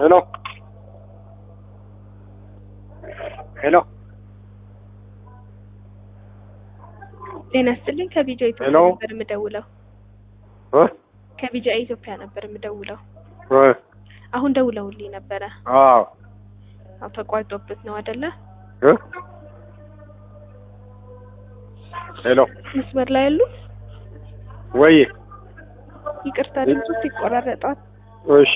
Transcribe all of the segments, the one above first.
ሄሎ ሄሎ ጤና ይስጥልኝ። ከቢጃ ኢትዮጵያ ሄሎ። ነበር የምደውለው። እ ከቢጃ ኢትዮጵያ ነበር የምደውለው። እ አሁን ደውለውልኝ ነበረ። አዎ አዎ ተቋርጦበት ነው አይደለ? እ ሄሎ መስመር ላይ ያሉ ወይ ይቅርታ፣ ድምፁ ይቆራረጣል። እሺ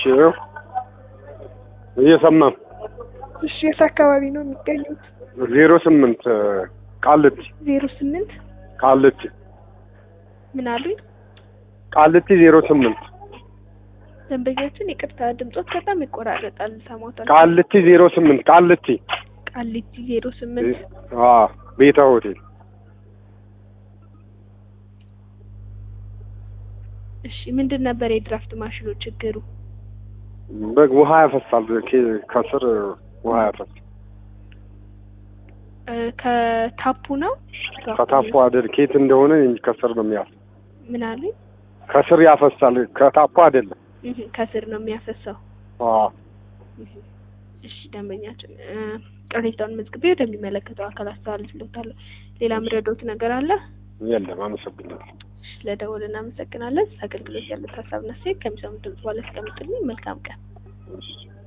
እየሰማም እሺ፣ የት አካባቢ ነው የሚገኙት? ዜሮ ስምንት ቃልቲ ዜሮ ስምንት ቃልቲ ምን አሉኝ? ቃልቲ ዜሮ ስምንት ደንበኛችን ይቅርታ፣ ድምፆት በጣም ይቆራረጣል። ሰማታል። ቃልቲ ዜሮ ስምንት ቃልቲ ቃሊቲ ዜሮ ስምንት አዎ ቤታ ሆቴል እሺ፣ ምንድን ነበር የድራፍት ማሽኑ ችግሩ? በግ ውሃ ያፈሳል ከ- ከስር ውሃ ያፈሳል እ፣ ከታፑ ነው ከታፉ አይደል ኬት እንደሆነ እንጂ ከስር ነው የሚያፈስ ምን አሉኝ? ከስር ያፈሳል ከታፉ አይደለም እህ፣ ከስር ነው የሚያፈሰው። አዎ እህ። እሺ ደንበኛችን እ፣ ቅሬታውን መዝግቤ ወደሚመለከተው አካል አስተላልፍልዎታለሁ። ሌላ ምረዶት ነገር አለ? የለም አመሰግናለሁ እሺ፣ ለደወል እናመሰግናለን። አገልግሎት ያለት ሀሳብና ሴት ከሚሰሙት ድምጽ በኋላ ያስቀምጡልኝ። መልካም ቀን። እሺ